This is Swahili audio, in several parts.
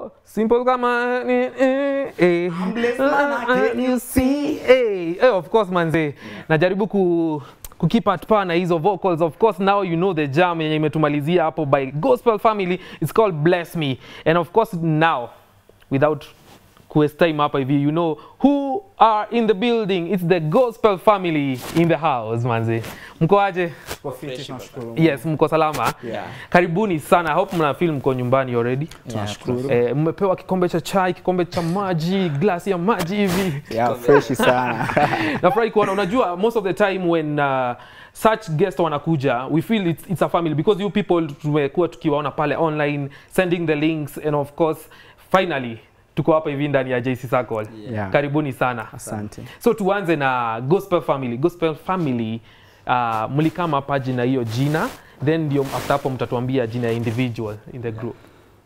oh, simple kama ni eh, eh. blessed man, can you see eh, eh, of course manze najaribu ku kukeep at par na hizo vocals of course now you know the jam yenye imetumalizia hapo by gospel family it's called bless me and of course now without quest time hapa hivi you know who are in the building it's the gospel family in the house manze mko aje Kwa fiti tunashukuru. yes mko salama Yeah. karibuni sana I hope mna feel mko nyumbani already Tunashukuru. eh, mmepewa kikombe cha chai kikombe cha maji glasi ya maji hivi Yeah, fresh sana. nafurahi kuona unajua most of the time when uh, such guest wanakuja we feel it's, it's a family because you people tumekuwa tukiwaona pale online sending the links and of course finally tuko hapa hivi ndani ya JC Circle Yeah. karibuni sana Asante. so tuanze na gospel family gospel family uh, mlikama hapa jina hiyo jina then ndio after hapo mtatuambia jina ya individual in the group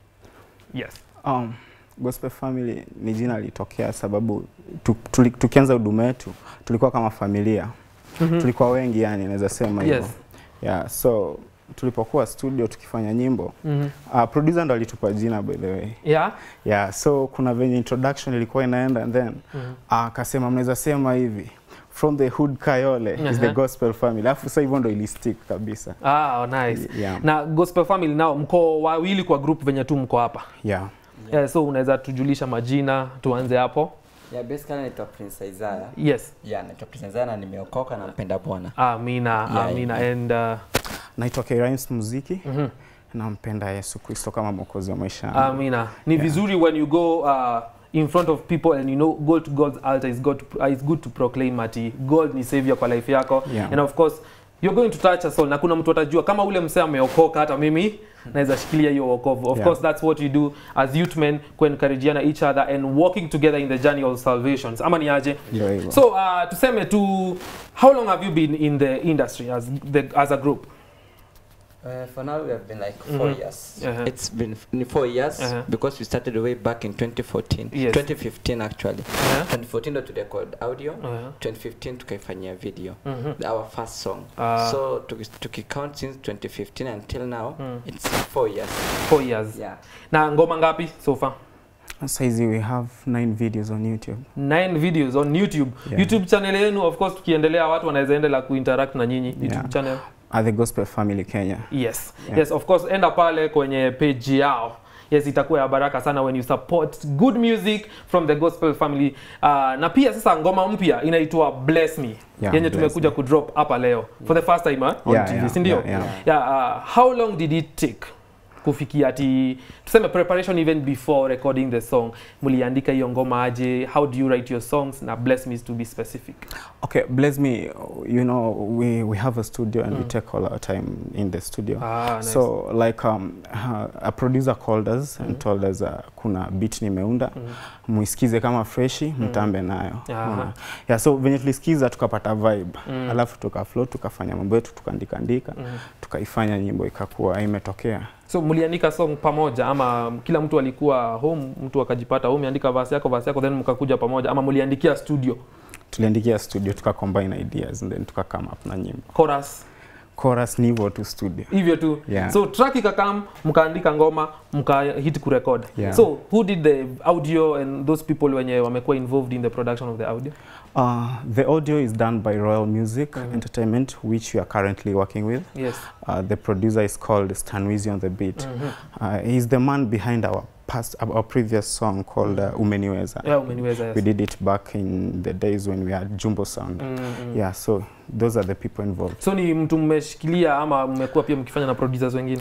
yes Um, Gospel Family ni jina lilitokea sababu tu, tuli, tukianza huduma yetu tulikuwa kama familia. Mhm. Tulikuwa wengi yani naweza sema hivyo. Yes. Yeah, so tulipokuwa studio tukifanya nyimbo Mhm. uh, producer ndo alitupa jina by the way. yeah Yeah, so kuna venye introduction ilikuwa inaenda and then Mhm. akasema mnaweza sema hivi from the hood Kayole is the Aha. gospel family. Alafu sasa hivyo ndo ilistick kabisa. ah oh, nice Yeah. na gospel family nao mko wawili kwa group venye tu mko hapa Yeah. yeah, so unaweza tujulisha majina tuanze hapo Yeah, basically naitwa Prince Isaiah. yes Yeah, naitwa Prince Isaiah na nimeokoka na mpenda Bwana. amina Yeah, amina yeah. and uh, Naitwa K-Rhymes Muziki. mhm. Nampenda Yesu Kristo kama mwokozi wa maisha yangu. amina ni vizuri when you go uh, in front of people and you know go to God's altar is good to, uh, is good to proclaim ati God ni savior kwa life yako Yeah. and of course you're going to touch a soul na kuna mtu atajua kama ule msee ameokoka hata mimi naweza shikilia hiyo wokovu of Yeah. course that's what you do as youth men kuencourageana each other and walking together in the journey of salvations ama ni aje Ndio hivyo. so uh, tuseme tu how long have you been in the industry as, the, as a group Uh, for now we have been like 4 Mhm. years. Uh-huh. It's been f- n- 4 years Uh-huh. because we started way back in 2014. Yes. 2015 actually. uh 2014 ndo turecord audio. -huh. 2015 tukaifanyia video. Mhm. Our first song. Ah. So tuki- tukicount since 2015 until now, Mm. it's 4 years. four years Yeah. na ngoma ngapi so far Saizi we have nine videos on YouTube. nine videos on youtube Yeah. youtube channel yenu of course tukiendelea watu wanaweza endelea kuinteract na nyinyi youtube Yeah. channel At the Gospel Family Kenya. yes Yeah. yes of course enda pale kwenye page yao yes itakuwa ya baraka sana when you support good music from the gospel family uh, na pia sasa ngoma mpya inaitwa bless me Yeah, yenye Bless tumekuja kudrop hapa leo for the first time huh, on Yeah, tv yeah, si ndio yeah, yeah. yeah, uh, how long did it take kufikia ati tuseme preparation even before recording the song mliandika hiyo ngoma aje how do you write your songs na bless me to be specific Okay, bless me. You know, we, we have a studio and we take all our time in the studio. ah, nice. So like um, uh, a producer called us and told us uh, kuna beat nimeunda Mhm. muisikize kama freshi mtambe nayo. Aha. Unaona? Yeah, so venye tulisikiza tukapata vibe Mm. alafu tukaflow tukafanya mambo yetu tukaandika andika Mhm. tukaifanya nyimbo ikakuwa imetokea. so mliandika song pamoja ama kila mtu alikuwa home mtu akajipata home andika verse yako verse yako then mkakuja pamoja ama mliandikia studio Tuliandikia studio tuka combine ideas and then tuka come up na nyimbo. chorus Chorus ni hivyo tu studio. hivyo tu Yeah. so track ikakam mkaandika ngoma mkahit kurekod Yeah. so who did the audio and those people wenye wamekuwa involved in the production of the audio Uh, the audio is done by Royal Music Mhm. Entertainment, which we are currently working with. yes Uh, the producer is called Stan Wizi on the beat. Mhm. Uh, he's the man behind our past, our previous song called uh, Umeniweza. yeah umeniweza yes. We did it back in the days when we had Jumbo Sound. Mm, mm. Yeah, so those are the people involved. so ni mtu mmeshikilia ama mmekuwa pia mkifanya na producers wengine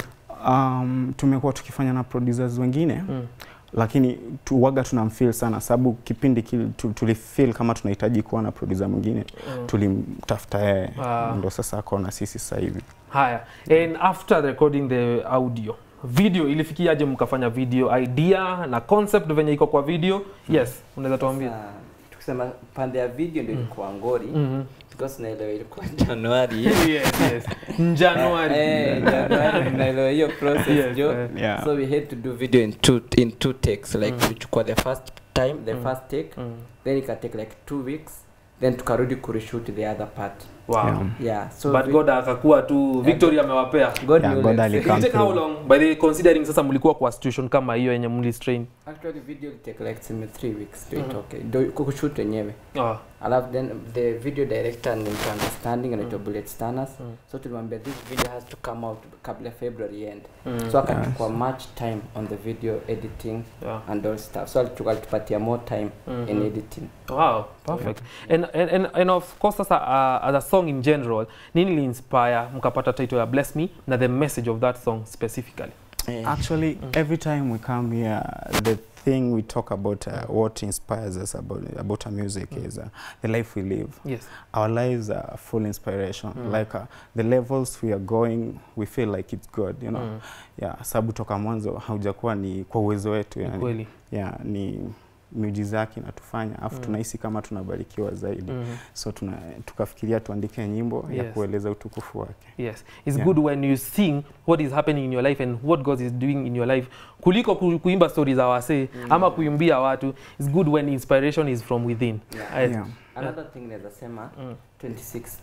Um, tumekuwa tukifanya na producers wengine mm. lakini tuwaga tunamfeel sana sababu kipindi kile tu- tulifeel kama tunahitaji kuwa na producer mwingine Mm. tulimtafuta yeye Ah. ndo sasa akaona sisi sasa hivi haya and after recording the audio video ilifikiaje mkafanya video idea na concept venye iko kwa video yes unaweza tuambia Sasa, tukisema pande ya video ndio ilikuwa ngori Mhm. because naelewa ilikuwa Januari. yes, yes. January. Eh, Januari naelewa hiyo process Yes, jo. eh. yeah. So we had to do video in two in two takes like Mm. tulichukua the first time the Mm. first take Mm. then ika take like two weeks then tukarudi kureshoot the other part wow. Yeah. yeah so but vi- god akakuwa tu victory amewapea God Yeah, knew God let's ali- say. It Come take how through. long by the way, considering sasa mlikuwa kwa situation kama hiyo yenye mlistrain actually video will take like tuseme three weeks to Mhm. itoke do kushoot wenyewe ah. alafu then the video director ni mtu understanding anaitwa Mm. bullet stanners Mm. so tulimwambia this video has to come out kabla february end mm. so akachukua much time on the video editing yeah. and all stuff so alitu- alitupatia more time in Mhm. editing Wow, perfect. And, and, and, and of course sasa uh, as a song in general, nini li inspire mkapata title ya Bless Me na the message of that song specifically? Actually, Mm. every time we come here, the thing we talk about, uh, what inspires us about about our music Mm. is uh, the life we live. Yes. Our lives are full inspiration. Mm. Like uh, the levels we are going, we feel like it's good, you know. Mm. Yeah, sababu toka mwanzo haujakuwa ni kwa uwezo wetu, Ni yani. kweli. Yeah, ni miujiza yake inatufanya afu Mm. tunahisi kama tunabarikiwa zaidi Mhm. so tuna, tukafikiria tuandike nyimbo ya Yes. kueleza utukufu wake Yes. It's Yeah. good when you sing what is happening in your life and what God is doing in your life kuliko ku, kuimba story za wasee Mm. ama kuimbia watu. It's good when inspiration is from within. Yeah. I- yeah. another thing naweza sema Mm. 26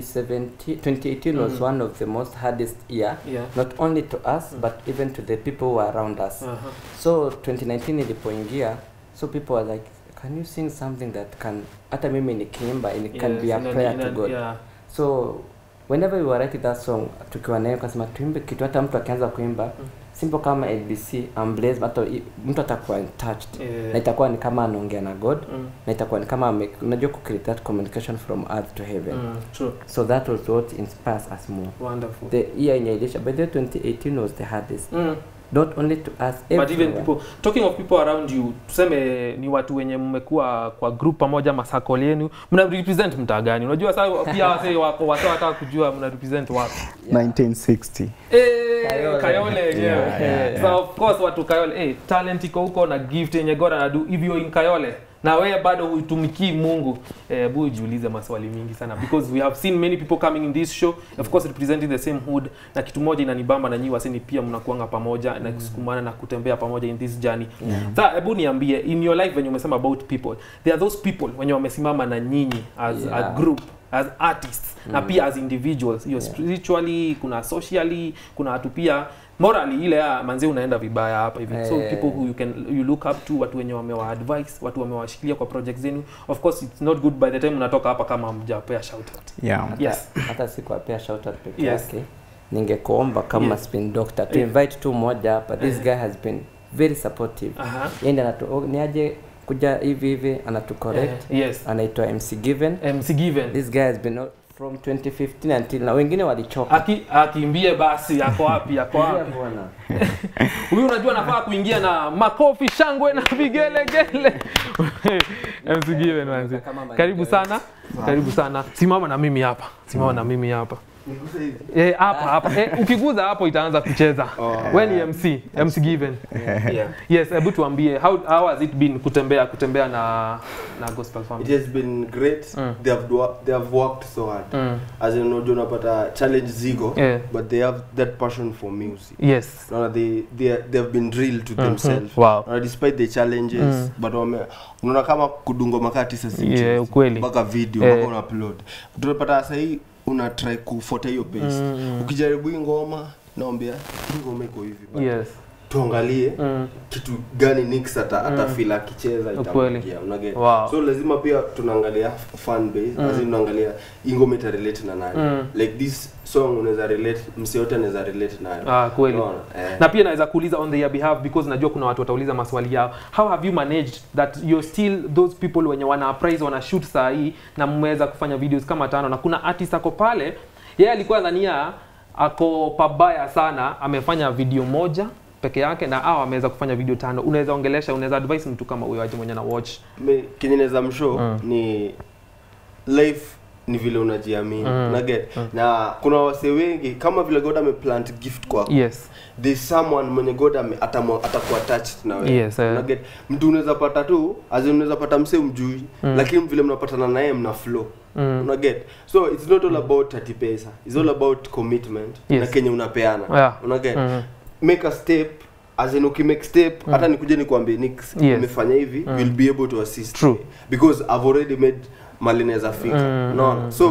2017 2018 was Mm. one of the most hardest year Yeah. not only to us Mm. but even to the people who are around us Uh-huh. so 2019 ilipoingia so people were like can you sing something that can hata mimi nikiimba and it can Yes, be a ina- prayer ina- to god Yeah. so whenever we were writing that song tukiwa nayo kasema tuimbe kitu hata mtu akianza kuimba Mm. simple kama abc I'm blessed hata i- mtu atakuwa touched Yeah. na itakuwa ni kama anaongea na god Mm. na itakuwa ni kama ame- unajua ku create that communication from earth to heaven Mm. True. so that was what inspires us more Wonderful. the year yenye ilisha by the way 2018 was the hardest Mm. not only to us but even everywhere. people talking of people around you tuseme ni watu wenye mmekuwa kwa group pamoja masakol yenu mna represent mtaa gani unajua sasa pia wase wako wase wataka kujua mna represent wapi Yeah. 1960 Eh, Kayole. kayole yenyewe Yeah, yeah, Eh, yeah. so of course watu kayole eh, talent iko huko na gift yenye god anadu if you're in kayole na wewe bado huitumikii mungu eh, bu jiulize maswali mingi sana because we have seen many people coming in this show of course representing the same hood na kitu moja inanibamba na nyi waseni pia mnakuanga pamoja na kusukumana na kutembea pamoja in this journey Yeah. Sasa hebu niambie in your life venye umesema about people there are those people wenye wamesimama na nyinyi as a Yeah. group as artists na Mm. pia as individuals hiyo Yeah. spiritually kuna socially kuna watu pia morally ile ya manzi unaenda vibaya hapa hivi so Eh. people who you can you look up to watu wenye wamewa advice watu wamewashikilia kwa project zenu of course it's not good by the time unatoka hapa kama mjapea shout out yeah. hata, Yes. hata sikuwapea shout out peke Yes. yake ningekuomba kama Yes. spin doctor to Yeah. invite tu moja hapa this Eh. guy has been very supportive aha yende anatu oh, ni aje kuja hivi hivi anatu correct Eh, yes anaitwa mc given MC Given this guy has been from 2015 until na wengine walichoka aki akimbie basi ako wapi ako Kimbia wapi bwana. huyu unajua nafaa kuingia na makofi shangwe na vigelegele MC Given manzi Kama karibu manager. sana karibu sana simama na mimi hapa simama na mimi hapa Eh, hapa hapa eh, ukiguza hapo itaanza kucheza we ni mc mc given Yeah. yes hebu tuambie how, how has it been kutembea kutembea na na gospel It family has been great. Mm. They have do- they have worked so hard. mm. As in unajua unapata challenge zigo Yeah. but they have that passion for music. yes Unaona they they are- they have been drilled to themselves. wow Unaona despite the challenges Mm. but wame unaona kama kudungo makati sasa si Yeah, mchezo. ukweli. mpaka video Eh. mpaka una upload. Tunapata sasa hii una try kufuata hiyo pace. Mm. Ukijaribu hii ngoma naambia hii ngoma iko hivi. but yes Tuangalie mm. kitu gani Nix ata Mm. ata feel akicheza Ukweli. itamfikia unaget Wow. so lazima pia tunaangalia fan base Mm. mm. tunaangalia hii ngoma ita relate na nani Mm. like this song unaweza relate msi yote anaweza relate nayo ah, kweli Unaona? eh. na pia naweza kuuliza on their behalf because najua kuna watu watauliza maswali yao how have you managed that you're still those people wenye wana prize wana shoot saa hii na mmeweza kufanya videos kama tano na kuna artist ako pale yeye alikuwa dhania ako pabaya sana amefanya video moja peke yake na au ameweza kufanya video tano unaweza ongelesha unaweza advise mtu kama huyo aje mwenye na watch Me- kenye naweza mshow Mm. ni life ni vile unajiamini Mm. unaget Mm. na kuna wase wengi kama vile god ameplant gift kwako yes there's someone mwenye god ame- atamu- atakuwa attached na wewe Yes, eh. Unaget? mtu unaweza pata tu as in unaweza pata mse umjui Mm. lakini vile mnapatana naye mna flow mm. unaget so it's not all about ati pesa it's all about commitment Yes. na kenye unapeana Yeah. unaget Mm. make a step as in ukimake step Mm. hata nikuje nikwambie nix Yes. nimefanya hivi Mm. you'll be able to assist True. me. because i've already made mali naweza fika Mm, unaona mm, so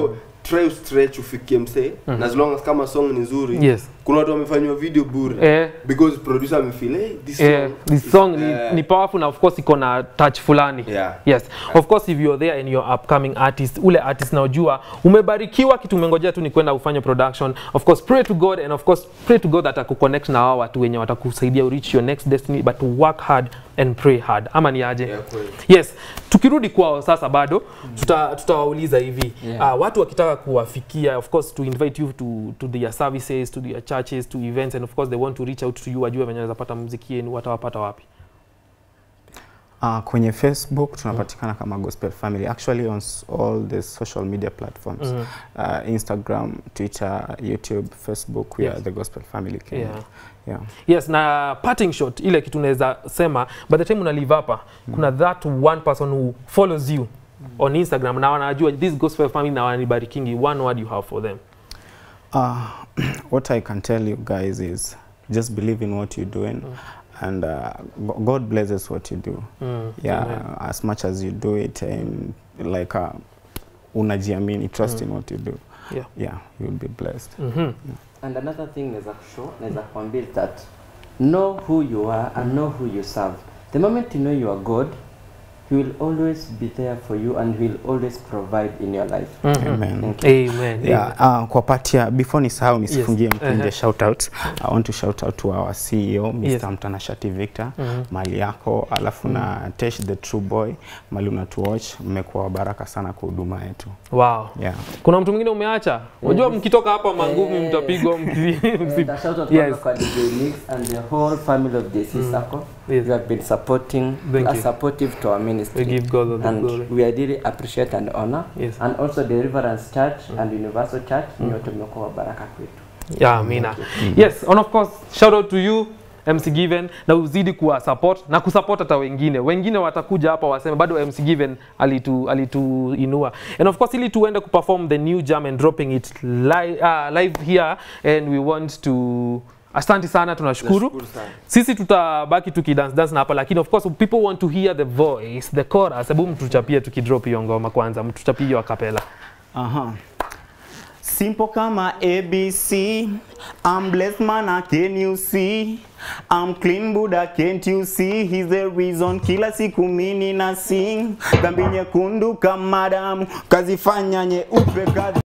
try stretch ufikie msee na as long as kama song ni nzuri Yes. kuna watu wamefanywa video bure Eh, because producer amefeel hey, this eh, song this is- song ni, eh, ni powerful na of course iko na touch fulani Yeah. yes of course if you're there and you're upcoming artist ule artist naojua umebarikiwa kitu umengojea tu ni kwenda ufanye production of course pray to god and of course pray to god that akuconnect na wao watu wenye watakusaidia u reach your next destiny but to work hard and pray hard ama ni aje Yeah, kweli. yes tukirudi kwao sasa bado tuta- tutawauliza hivi Yeah. uh, watu wakitaka kuwafikia of course to invite you to, to their services to their churches to events and of course they want to reach out to you wajue venye wanaweza pata muziki yenu watawapata wapi Uh, kwenye Facebook tunapatikana kama Gospel Family actually on s- all the social media platforms Mhm. uh, Instagram, Twitter, YouTube, Facebook we Yes. are the Gospel Family Kenya. Yeah. Yeah. yes na parting shot ile kitu unaweza sema by the time una leave hapa kuna that one person who follows you on instagram na wanajua this gospel family na wananibarikingi one word you have for them Uh, what I can tell you guys is just believe in what you're doing and uh, Go- God blesses what you do. mm. Yeah, Amen. as much as you do it and like uh, unajiamini, trust in what you do. Yeah. Yeah, you'll be blessed. Mhm. And another thing naweza kushow, naweza kuambia is that know who you are and know who you serve. The moment you know you are God, He will always be there for you and He will always provide in your life. Mhm. Amen. Thank you. Amen. Yeah, uh, kwa part ya before nisahau nisifungie Yes. mkunje Uh-huh. shout out I want to shout out to our CEO Mr. Yes. Mtanashati Victor Mhm. mali yako alafu na Tesh the True Boy mali unatuwatch mmekuwa wabaraka sana kwa huduma yetu wow yeah. kuna mtu mwingine umeacha unajua Yes. mkitoka hapa mangumi Eh. mtapigwa mki- And msi- a shout out Yes. yes. kwa DJ Mix and the whole family of JC Mm. Circle. Yes. You have been supporting, Thank are you. supportive to our we ministry. give God all the and glory we are really appreciate and honor. Yes. And also Deliverance Church and Universal Church, nyote mmekuwa baraka kwetu. yeah amina yes and of course shout out to you MC Given na uzidi kuwa support na kusupport hata wengine wengine watakuja hapa waseme bado MC Given alitu alituinua and of course ili tuende kuperform the new jam and dropping it li uh, live here and we want to asante sana tunashukuru Nashukuru sana. sisi tutabaki tukidance dance na hapa lakini of course people want to hear the voice the chorus hebu mtuchapie tukidrop hiyo ngoma kwanza mtuchapie hiyo akapela Aha. Simple kama ABC, I'm blessed man, I can you see? I'm clean Buddha, can't you see? He's the reason kila siku mini na sing. Dhambi nyekundu kama damu, kazifanya nyeupe kazi